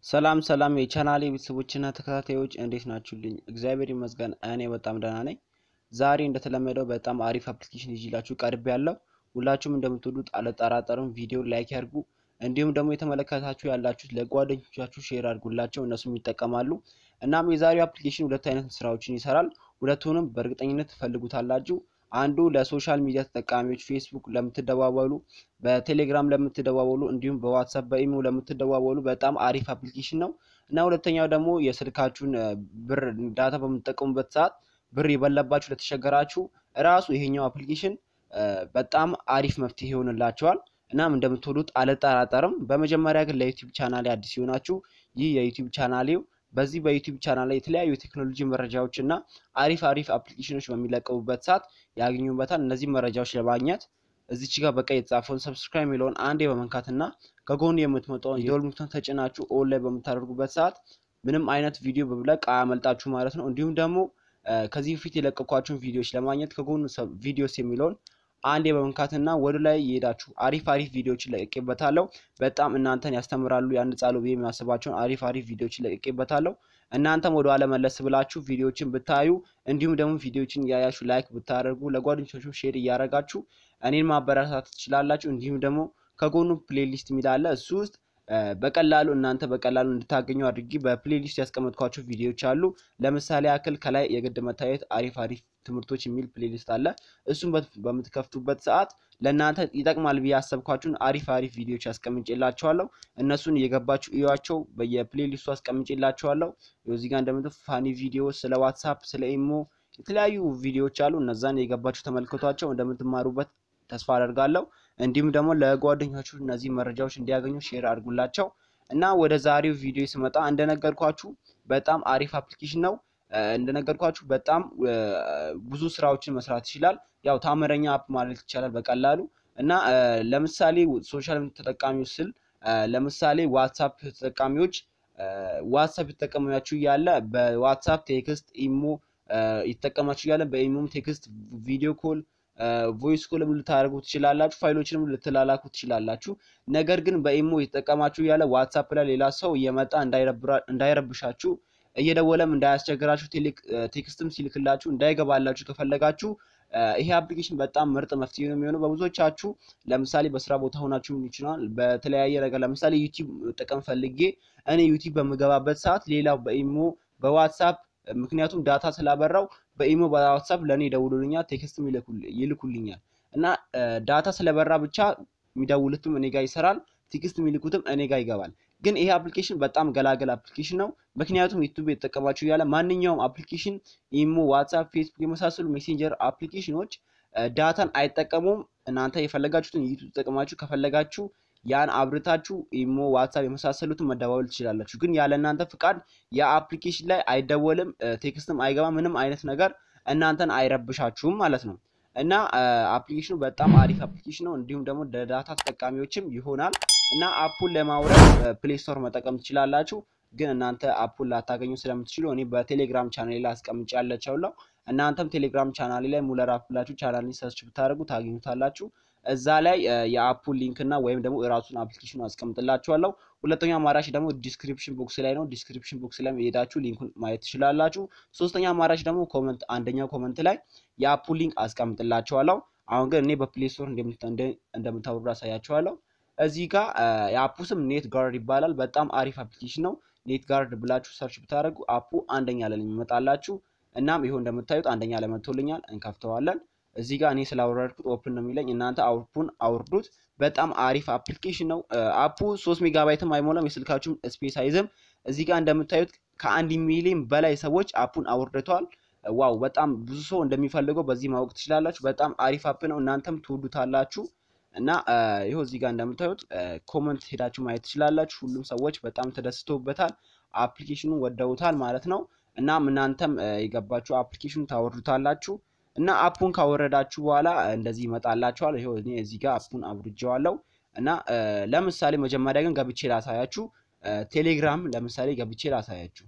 ሰላም ሰላም የቻናሌ ቤተሰቦችና ተከታታዮች እንዴት ናችሁልኝ? እግዚአብሔር ይመስገን እኔ በጣም ደህና ነኝ። ዛሬ እንደተለመደው በጣም አሪፍ አፕሊኬሽን ይዤላችሁ ቀርብ ያለው ሁላችሁም እንደምትወዱት አልጠራጠርም። ቪዲዮ ላይክ ያድርጉ፣ እንዲሁም ደግሞ የተመለከታችሁ ያላችሁት ለጓደኞቻችሁ ሼር አድርጉላቸው፣ እነሱም ይጠቀማሉ። እናም የዛሬው አፕሊኬሽን ሁለት አይነት ስራዎችን ይሰራል። ሁለቱንም በእርግጠኝነት ትፈልጉታላችሁ። አንዱ ለሶሻል ሚዲያ ተጠቃሚዎች ፌስቡክ ለምትደዋወሉ፣ በቴሌግራም ለምትደዋወሉ እንዲሁም በዋትሳፕ በኢሞ ለምትደዋወሉ በጣም አሪፍ አፕሊኬሽን ነው እና ሁለተኛው ደግሞ የስልካችሁን ብር ዳታ በምትጠቀሙበት ሰዓት ብር የበለባችሁ ለተቸገራችሁ እራሱ ይሄኛው አፕሊኬሽን በጣም አሪፍ መፍትሄ ይሆንላቸዋል። እናም እንደምትወዱት አልጠራጠርም። በመጀመሪያ ግን ለዩቲዩብ ቻናሌ አዲስ ሲሆናችሁ ይህ የዩቲዩብ ቻናሌው በዚህ በዩቲዩብ ቻናል ላይ የተለያዩ የቴክኖሎጂ መረጃዎች እና አሪፍ አሪፍ አፕሊኬሽኖች በሚለቀቡበት ሰዓት ያገኙበታል። እነዚህ መረጃዎች ለማግኘት እዚች ጋር በቀይ የተጻፈውን ሰብስክራይብ የሚለውን አንዴ በመንካት እና ከጎን የምትመጣውን የደወል ምልክቱን ተጭናችሁ ኦን ላይ በምታደርጉበት ሰዓት ምንም አይነት ቪዲዮ በብለቅ አያመልጣችሁ ማለት ነው። እንዲሁም ደግሞ ከዚህ በፊት የለቀኳቸውን ቪዲዮዎች ለማግኘት ከጎኑ ቪዲዮስ የሚለውን አንዴ በመንካትና ወደ ላይ የሄዳችሁ አሪፍ አሪፍ ቪዲዮዎችን ለቅቄበታለሁ። በጣም እናንተን ያስተምራሉ ያንጻሉ ብዬ የሚያስባቸውን አሪፍ አሪፍ ቪዲዮዎችን ለቅቄበታለሁ። እናንተም ወደ ኋላ መለስ ብላችሁ ቪዲዮዎችን ብታዩ እንዲሁም ደግሞ ቪዲዮዎችን እያያችሁ ላይክ ብታደርጉ ለጓደኞቻችሁ ሼር እያደረጋችሁ እኔን ማበረታታት ትችላላችሁ። እንዲሁም ደግሞ ከጎኑ ፕሌሊስት የሚል አለ እሱ ውስጥ በቀላሉ እናንተ በቀላሉ እንድታገኙ አድርጊ በፕሌሊስት ያስቀመጥኳቸው ቪዲዮዎች አሉ። ለምሳሌ ያክል ከላይ የግድ መታየት አሪፍ አሪፍ ትምህርቶች የሚል ፕሌሊስት አለ። እሱም በምትከፍቱበት ሰዓት ለእናንተ ይጠቅማል ብዬ ያሰብኳችሁን አሪፍ አሪፍ ቪዲዮዎች አስቀምጬላችኋለሁ። እነሱን እየገባችሁ እዩዋቸው። በየፕሌሊስቱ አስቀምጬላችኋለሁ። እዚህ ጋር እንደምት ፋኒ ቪዲዮ ስለ ዋትሳፕ፣ ስለ ኢሞ የተለያዩ ቪዲዮዎች አሉ። እነዛን የገባችሁ ተመልክቷቸው እንደምትማሩበት ተስፋ አደርጋለሁ። እንዲሁም ደግሞ ለጓደኞቻችሁ እነዚህ መረጃዎች እንዲያገኙ ሼር አድርጉላቸው እና ወደ ዛሬው ቪዲዮ ስመጣ እንደነገርኳችሁ በጣም አሪፍ አፕሊኬሽን ነው። እንደነገርኳችሁ በጣም ብዙ ስራዎችን መስራት ይችላል። ያው ታምረኛ አፕ ማለት ይቻላል በቀላሉ እና ለምሳሌ ሶሻል ተጠቃሚዎች ስል ለምሳሌ ዋትሳፕ ተጠቃሚዎች ዋትሳፕ የተጠቀማችሁ እያለ በዋትሳፕ ቴክስት ኢሞ የተጠቀማችሁ እያለ በኢሞም ቴክስት ቪዲዮ ኮል ቮይስ ኮልም ልታደርጉ ትችላላችሁ። ፋይሎችንም ልትላላኩ ትችላላችሁ። ነገር ግን በኢሞ የተጠቀማችሁ እያለ ዋትሳፕ ላይ ሌላ ሰው እየመጣ እንዳይረብሻችሁ እየደወለም እንዳያስቸግራችሁ ቴክስትም ሲልክላችሁ እንዳይገባላችሁ ከፈለጋችሁ ይሄ አፕሊኬሽን በጣም ምርጥ መፍትሄ ነው የሚሆነው። በብዙዎቻችሁ ለምሳሌ በስራ ቦታ ሆናችሁ ይችላል። በተለያየ ነገር ለምሳሌ ዩቲዩብ ጥቅም ፈልጌ እኔ ዩቲዩብ በምገባበት ሰዓት ሌላው በኢሞ በዋትሳፕ ምክንያቱም ዳታ ስላበራው በኢሞ በዋትሳፕ ለእኔ ይደውሉልኛል፣ ቴክስትም ይልኩልኛል እና ዳታ ስለበራ ብቻ የሚደውሉትም እኔ ጋር ይሰራል፣ ቴክስት የሚልኩትም እኔ ጋር ይገባል። ግን ይሄ አፕሊኬሽን በጣም ገላገል አፕሊኬሽን ነው። ምክንያቱም ዩቱብ የተጠቀማችሁ እያለ ማንኛውም አፕሊኬሽን ኢሞ፣ ዋትሳፕ፣ ፌስቡክ የመሳሰሉ ሜሴንጀር አፕሊኬሽኖች ዳታን አይጠቀሙም። እናንተ የፈለጋችሁትን ዩቱብ ተጠቅማችሁ ከፈለጋችሁ ያን አብርታችሁ ኢሞ፣ ዋትሳፕ የመሳሰሉትን መደዋወል ትችላላችሁ። ግን ያለ እናንተ ፍቃድ የአፕሊኬሽን ላይ አይደወልም፣ ቴክስትም አይገባም። ምንም አይነት ነገር እናንተን አይረብሻችሁም ማለት ነው እና አፕሊኬሽኑ በጣም አሪፍ አፕሊኬሽን ነው። እንዲሁም ደግሞ ለዳታ ተጠቃሚዎችም ይሆናል እና አፑን ለማውረድ ፕሌይ ስቶር መጠቀም ትችላላችሁ። ግን እናንተ አፑን ላታገኙ ስለምትችሉ እኔ በቴሌግራም ቻናሌ ላይ አስቀምጫለቻለሁ። እናንተም ቴሌግራም ቻናሌ ላይ ሙለር አፕ ብላችሁ ቻናሌን ሰርች ብታደርጉ ታገኙታላችሁ። እዛ ላይ የአፑን ሊንክ እና ወይም ደግሞ የራሱን አፕሊኬሽኑ አስቀምጥላችኋለሁ። ሁለተኛ አማራጭ ደግሞ ዲስክሪፕሽን ቦክስ ላይ ነው። ዲስክሪፕሽን ቦክስ ላይ የሄዳችሁ ሊንኩን ማየት ትችላላችሁ። ሶስተኛ አማራጭ ደግሞ ኮመንት፣ አንደኛው ኮመንት ላይ የአፑን ሊንክ አስቀምጥላችኋለሁ። አሁን ግን እኔ በፕሌይ ስቶር እንደምታወርዱ አሳያችኋለሁ። እዚህ ጋር የአፑ ስም ኔት ጋርድ ይባላል። በጣም አሪፍ አፕሊኬሽን ነው። ኔት ጋርድ ብላችሁ ሰርች ብታደርጉ አፑ አንደኛ ላይ የሚመጣላችሁ። እናም ይኸው እንደምታዩት አንደኛ ላይ መጥቶልኛል። እንከፍተዋለን። እዚህ ጋር እኔ ስላወረድኩት ኦፕን ነው የሚለኝ። እናንተ አፑን አውርዱት። በጣም አሪፍ አፕሊኬሽን ነው። አፑ ሶስት ሜጋባይትም አይሞላም። የስልካችሁም ስፔስ አይዝም። እዚህ ጋር እንደምታዩት ከአንድ ሚሊዮን በላይ ሰዎች አፑን አውርደተዋል። ዋው በጣም ብዙ ሰው እንደሚፈልገው በዚህ ማወቅ ትችላላችሁ። በጣም አሪፍ አፕ ነው። እናንተም ትወዱታላችሁ። እና ይኸው እዚህ ጋር እንደምታዩት ኮመንት ሄዳችሁ ማየት ትችላላችሁ። ሁሉም ሰዎች በጣም ተደስተውበታል፣ አፕሊኬሽኑ ወደውታል ማለት ነው። እናም እናንተም የገባችሁ አፕሊኬሽኑ ታወርዱታላችሁ። እና አፑን ካወረዳችሁ በኋላ እንደዚህ ይመጣላችኋል። ይኸው እኔ እዚህ ጋር አፑን አውርጄዋለሁ። እና ለምሳሌ መጀመሪያ ግን ገብቼ ላሳያችሁ። ቴሌግራም ለምሳሌ ገብቼ ላሳያችሁ።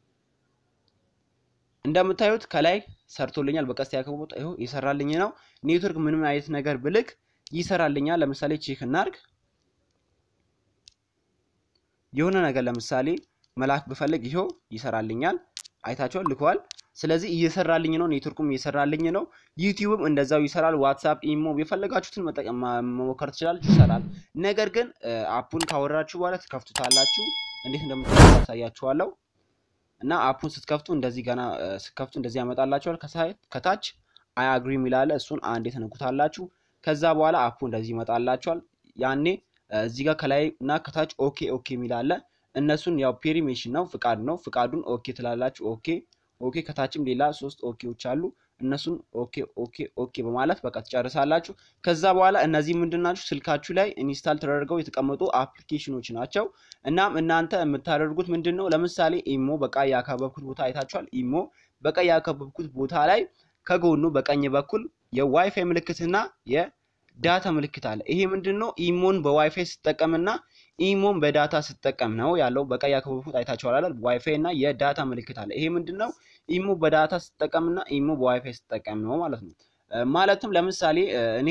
እንደምታዩት ከላይ ሰርቶልኛል። በቀስት ያከቦት ይኸው ይሰራልኝ ነው። ኔትወርክ ምንም አይነት ነገር ብልክ ይሰራልኛል። ለምሳሌ ቼክ እናርግ። የሆነ ነገር ለምሳሌ መላክ ብፈልግ ይኸው ይሰራልኛል። አይታችኋል፣ ልኳል። ስለዚህ እየሰራልኝ ነው። ኔትወርኩም እየሰራልኝ ነው። ዩቲዩብም እንደዛው ይሰራል። ዋትሳፕ፣ ኢሞ የፈለጋችሁትን መጠቀም መሞከር ትችላላችሁ፣ ይሰራል። ነገር ግን አፑን ካወራችሁ በኋላ ትከፍቱታላችሁ። እንዴት እንደምትከፍቱ አሳያችኋለሁ። እና አፑን ስትከፍቱ እንደዚህ ገና ስትከፍቱ እንደዚህ ያመጣላችኋል። ከታች አይ አግሪ የሚላለ እሱን አንዴ ትነኩታላችሁ። ከዛ በኋላ አፑ እንደዚህ ይመጣላችኋል። ያኔ እዚህ ጋር ከላይ እና ከታች ኦኬ ኦኬ የሚላለ እነሱን ያው ፔሪሜሽን ነው ፍቃድ ነው። ፍቃዱን ኦኬ ትላላችሁ። ኦኬ ኦኬ። ከታችም ሌላ ሶስት ኦኬዎች አሉ። እነሱን ኦኬ ኦኬ ኦኬ በማለት በቃ ትጨርሳላችሁ። ከዛ በኋላ እነዚህ ምንድን ናቸው? ስልካችሁ ላይ ኢንስታል ተደርገው የተቀመጡ አፕሊኬሽኖች ናቸው። እናም እናንተ የምታደርጉት ምንድን ነው? ለምሳሌ ኢሞ በቃ ያከበብኩት ቦታ አይታችኋል። ኢሞ በቃ ያከበብኩት ቦታ ላይ ከጎኑ በቀኝ በኩል የዋይፋይ ምልክትና የዳታ ምልክት አለ። ይሄ ምንድን ነው? ኢሞን በዋይፋይ ስትጠቀምና ኢሞን በዳታ ስትጠቀም ነው ያለው። በቀይ ያከበብኩት አይታችኋል አይደል? ዋይፋይ እና የዳታ ምልክት አለ። ይሄ ምንድን ነው? ኢሞ በዳታ ስትጠቀምና ኢሞ በዋይፋይ ስትጠቀም ነው ማለት ነው። ማለትም ለምሳሌ እኔ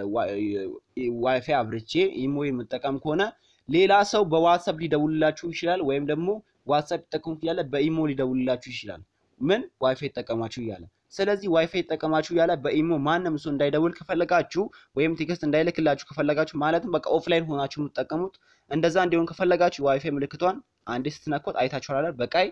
ዋይፋይ አብርቼ ኢሞ የምጠቀም ከሆነ ሌላ ሰው በዋትሳፕ ሊደውልላችሁ ይችላል፣ ወይም ደግሞ ዋትሳፕ ይጠቀሙ እያለ በኢሞ ሊደውልላችሁ ይችላል። ምን ዋይፋይ ይጠቀማችሁ እያለ ስለዚህ ዋይፋይ ይጠቀማችሁ እያለ በኢሞ ማንም ሰው እንዳይደውል ከፈለጋችሁ ወይም ቴክስት እንዳይልክላችሁ ከፈለጋችሁ ማለትም በቃ ኦፍላይን ሆናችሁ የምትጠቀሙት እንደዛ እንዲሆን ከፈለጋችሁ ዋይፋይ ምልክቷን አንዴ ስትነኮት አይታችኋል በቀይ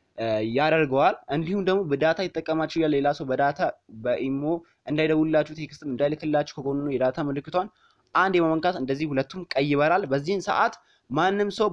ያደርገዋል። እንዲሁም ደግሞ በዳታ ይጠቀማችሁ እያለ ሌላ ሰው በዳታ በኢሞ እንዳይደውልላችሁ ቴክስትም እንዳይልክላችሁ ከጎኑ የዳታ ምልክቷን አንድ የመመንካት እንደዚህ ሁለቱም ቀይ ይበራል። በዚህን ሰዓት ማንም ሰው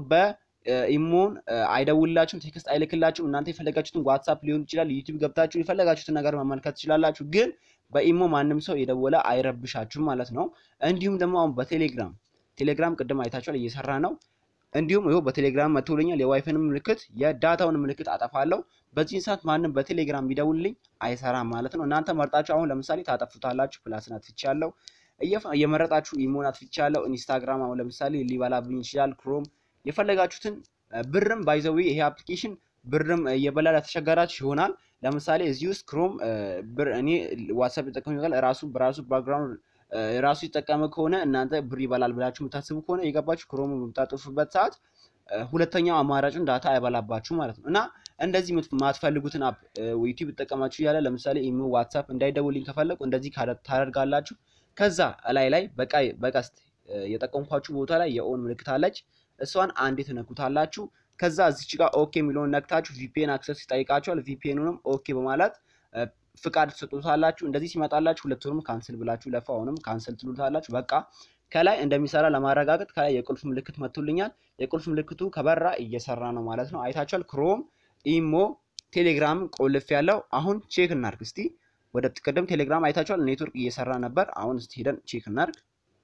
በኢሞን አይደውልላችሁም፣ ቴክስት አይልክላችሁም። እናንተ የፈለጋችሁትን ዋትሳፕ ሊሆን ይችላል፣ ዩቲዩብ ገብታችሁ የፈለጋችሁትን ነገር መመልከት ትችላላችሁ። ግን በኢሞ ማንም ሰው የደወለ አይረብሻችሁም ማለት ነው። እንዲሁም ደግሞ አሁን በቴሌግራም ቴሌግራም ቅድም አይታችኋል እየሰራ ነው። እንዲሁም ይኸው በቴሌግራም መጥቶልኛል። የዋይፋይን ምልክት የዳታውን ምልክት አጠፋለሁ። በዚህን ሰዓት ማንም በቴሌግራም ቢደውልልኝ አይሰራም ማለት ነው። እናንተ መርጣችሁ አሁን ለምሳሌ ታጠፉታላችሁ። ፕላስን አጥፍቻለሁ እየመረጣችሁ ኢሞን አጥፍቻለሁ። ኢንስታግራም አሁን ለምሳሌ ሊበላብኝ ይችላል። ክሮም የፈለጋችሁትን ብርም ባይዘዊ ይሄ አፕሊኬሽን ብርም እየበላ ለተቸገራችሁ ይሆናል። ለምሳሌ እዚህ ውስጥ ክሮም ብር እኔ ዋትሳፕ ይጠቀሙ ይሆናል ራሱ በራሱ ባክግራውንድ ራሱ ይጠቀመ ከሆነ እናንተ ብር ይበላል ብላችሁ የምታስቡ ከሆነ የገባችሁ ክሮም በምታጠፉበት ሰዓት ሁለተኛው አማራጭን ዳታ አይበላባችሁ ማለት ነው። እና እንደዚህ የማትፈልጉትን አፕ ዩቲዩብ ይጠቀማችሁ እያለ ለምሳሌ ኢሞ፣ ዋትሳፕ እንዳይደውልኝ ከፈለጉ እንደዚህ ታደርጋላችሁ። ከዛ ላይ ላይ በቀይ በቀስት የጠቀምኳችሁ ቦታ ላይ የኦን ምልክት አለች። እሷን አንዴ ትነኩታላችሁ። ከዛ እዚች ጋር ኦኬ የሚለውን ነክታችሁ ቪፒኤን አክሰስ ይጠይቃችኋል። ቪፒኤኑንም ኦኬ በማለት ፍቃድ ትሰጡታላችሁ። እንደዚህ ሲመጣላችሁ ሁለቱንም ካንስል ብላችሁ ለፋ አሁንም ካንስል ትሉታላችሁ። በቃ ከላይ እንደሚሰራ ለማረጋገጥ ከላይ የቁልፍ ምልክት መጥቶልኛል። የቁልፍ ምልክቱ ከበራ እየሰራ ነው ማለት ነው። አይታችኋል። ክሮም፣ ኢሞ፣ ቴሌግራም ቆልፍ ያለው አሁን ቼክ እናርግ እስቲ። ወደ ቅድም ቴሌግራም አይታችኋል ኔትወርክ እየሰራ ነበር። አሁን እስቲ ሄደን ቼክ እናርግ።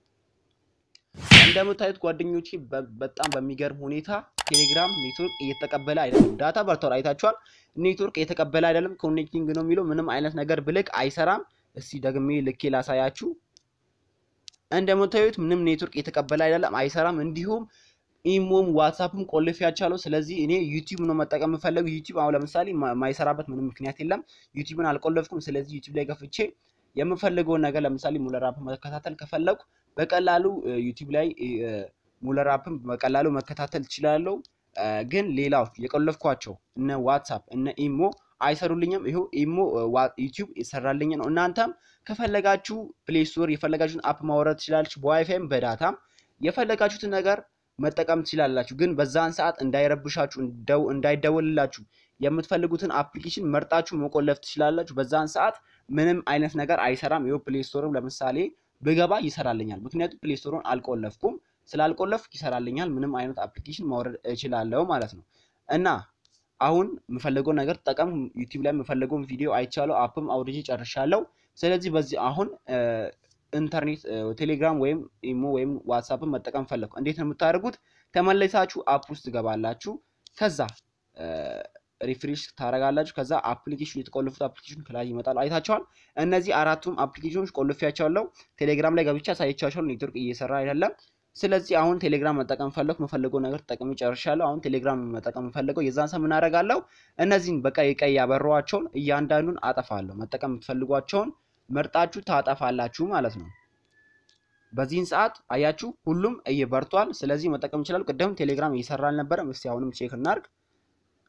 እንደምታዩት ጓደኞቼ በጣም በሚገርም ሁኔታ ቴሌግራም ኔትወርክ እየተቀበለ አይደለም። ዳታ በርቷል። አይታችኋል። ኔትወርክ እየተቀበለ አይደለም። ኮኔክቲንግ ነው የሚለው ምንም አይነት ነገር ብልክ አይሰራም። እስቲ ደግሜ ልኬ ላሳያችሁ። እንደምታዩት ምንም ኔትወርክ እየተቀበለ አይደለም፣ አይሰራም። እንዲሁም ኢሞም ዋትሳፕም ቆልፍ ያቻለው። ስለዚህ እኔ ዩቲዩብ ነው መጠቀም የምፈለገው። ዩቲዩብ አሁን ለምሳሌ የማይሰራበት ምንም ምክንያት የለም። ዩቲዩብን አልቆለፍኩም። ስለዚህ ዩቲዩብ ላይ ከፍቼ የምፈልገውን ነገር ለምሳሌ ሙለር አፕ መከታተል ከፈለኩ በቀላሉ ዩቲዩብ ላይ ሙለር አፕን በቀላሉ መከታተል ትችላለሁ። ግን ሌላው የቆለፍኳቸው እነ ዋትሳፕ እነ ኢሞ አይሰሩልኝም። ይኸው ኢሞ ዩቲዩብ ይሰራልኝ ነው። እናንተም ከፈለጋችሁ ፕሌይ ስቶር የፈለጋችሁትን አፕ ማውረድ ትችላላችሁ። በዋይፋይም በዳታም የፈለጋችሁትን ነገር መጠቀም ትችላላችሁ። ግን በዛን ሰዓት እንዳይረብሻችሁ እንዳይደወልላችሁ የምትፈልጉትን አፕሊኬሽን መርጣችሁ መቆለፍ ትችላላችሁ። በዛን ሰዓት ምንም አይነት ነገር አይሰራም። ይኸው ፕሌይ ስቶርም ለምሳሌ ብገባ ይሰራልኛል። ምክንያቱም ፕሌይ ስቶርን አልቆለፍኩም። ስላልቆለፍኩ ይሰራልኛል። ምንም አይነት አፕሊኬሽን ማውረድ እችላለሁ ማለት ነው። እና አሁን የምፈልገውን ነገር ጠቀም ዩቲዩብ ላይ የምፈልገውን ቪዲዮ አይቻለሁ። አፕም አውርጄ ጨርሻለሁ። ስለዚህ በዚህ አሁን ኢንተርኔት ቴሌግራም ወይም ኢሞ ወይም ዋትሳፕን መጠቀም ፈለግኩ። እንዴት ነው የምታደርጉት? ተመለሳችሁ አፕ ውስጥ ትገባላችሁ። ከዛ ሪፍሬሽ ታደርጋላችሁ። ከዛ አፕሊኬሽን የተቆለፉት አፕሊኬሽን ከላይ ይመጣሉ። አይታችኋል። እነዚህ አራቱም አፕሊኬሽኖች ቆልፌያቸዋለሁ። ቴሌግራም ላይ ገብቻ ሳይቻቸዋለሁ። ኔትወርክ እየሰራ አይደለም። ስለዚህ አሁን ቴሌግራም መጠቀም ፈለኩ። መፈለገው ነገር ተጠቅሜ ጨርሻለሁ። አሁን ቴሌግራም መጠቀም ፈለገው የዛን ሰው ምን አደርጋለሁ? እነዚህን በቀይ ቀይ ያበሯቸውን እያንዳንዱን አጠፋለሁ። መጠቀም የምትፈልጓቸውን መርጣችሁ ታጠፋላችሁ ማለት ነው። በዚህን ሰዓት አያችሁ ሁሉም እየበርቷል። ስለዚህ መጠቀም ይችላል። ቅድም ቴሌግራም እየሰራ አልነበረም። እስቲ አሁንም ቼክ እናርግ።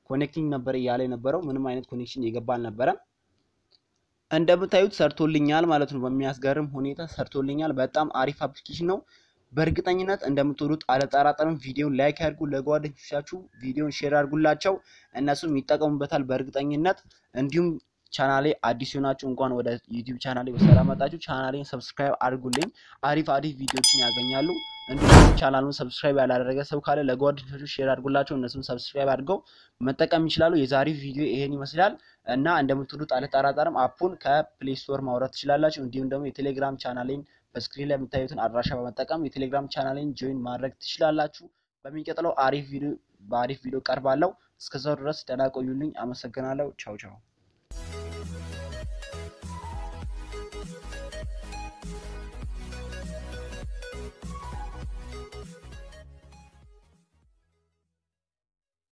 ኮኔክቲንግ ነበር እያለ የነበረው ምንም አይነት ኮኔክሽን የገባ አልነበረም። እንደምታዩት ሰርቶልኛል ማለት ነው። በሚያስገርም ሁኔታ ሰርቶልኛል። በጣም አሪፍ አፕሊኬሽን ነው። በእርግጠኝነት እንደምትወዱት አልጠራጠርም። ቪዲዮን ላይክ ያድርጉ፣ ለጓደኞቻችሁ ቪዲዮን ሼር አድርጉላቸው፣ እነሱም ይጠቀሙበታል በእርግጠኝነት። እንዲሁም ቻናሌ አዲስ የሆናችሁ እንኳን ወደ ዩቲዩብ ቻናሌ በሰላም መጣችሁ። ቻናሌን ሰብስክራይብ አድርጉልኝ፣ አሪፍ አሪፍ ቪዲዮችን ያገኛሉ። እንዲሁም ቻናሉን ሰብስክራይብ ያላደረገ ሰው ካለ ለጓደኞቻችሁ ሼር አድርጉላቸው፣ እነሱም ሰብስክራይብ አድርገው መጠቀም ይችላሉ። የዛሬው ቪዲዮ ይሄን ይመስላል እና እንደምትወዱት አልጠራጠርም። አፑን ከፕሌይ ስቶር ማውረድ ትችላላችሁ። እንዲሁም ደግሞ የቴሌግራም ቻናሌን በስክሪን ላይ የምታዩትን አድራሻ በመጠቀም የቴሌግራም ቻናሌን ጆይን ማድረግ ትችላላችሁ። በሚቀጥለው አሪፍ ቪዲዮ በአሪፍ ቪዲዮ ቀርባለሁ። እስከዛው ድረስ ደህና ቆዩልኝ። አመሰግናለሁ። ቻው ቻው